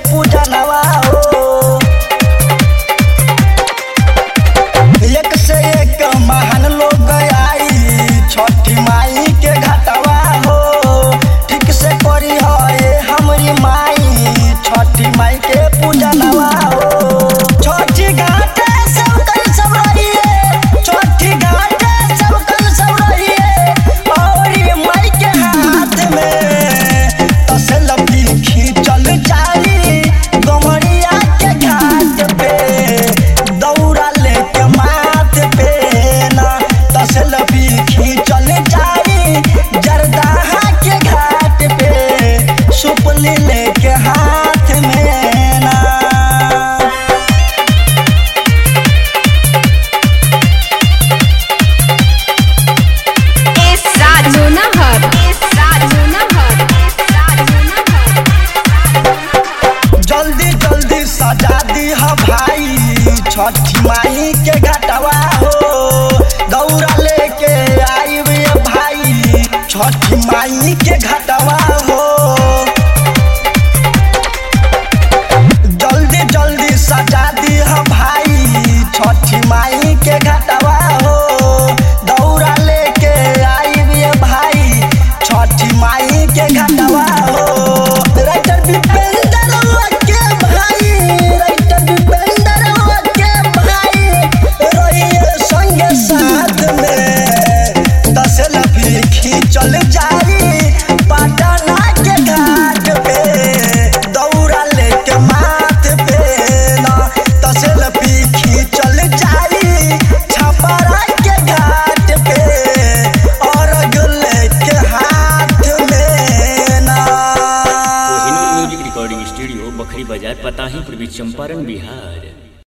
पूजनवा हो एक से एक महान लोग आई छठी माई के घटवा हो ठीक से करी हो ये हमरी माई छठी माई के पूजनवा हो छठी घाटे सब कल सब रहिए छठी घाटे सब कल सब रहिए और ये माई के हाथ में तसल भी खींचल जाली गमरिया के घाट पे दौड़ा लेके माथ पे ना तसल भी खींचल जाली जरदाहा के घाट पे सुपली लेके हाथ में ना इस रात लोनाहर इस रात लोनाहर लोनाहर जल्दी जल्दी सजा दी ह भाई छठी माई के घटवा हो दौड़ा लेके आई भाई छठी माई के घटवा हो जल्दी जल्दी सजा दी ह भाई छठी माई के घटवा हो दौड़ा लेके आई भाई छठी माई के घटवा हो राइटर दीपेंद्र के भाई राइटर दीपेंद्र के भाई रहिए संगे साथ में दस लफी खींचल जारी पटना के घाट पे दौड़ा लेके माथ पे ना दस लफी खींचल जारी छपरा के घाट पे और लेके हाथ में ना Kohinoor music recording studio Bakhri बाजार पताही पूर्वी चंपारण बिहार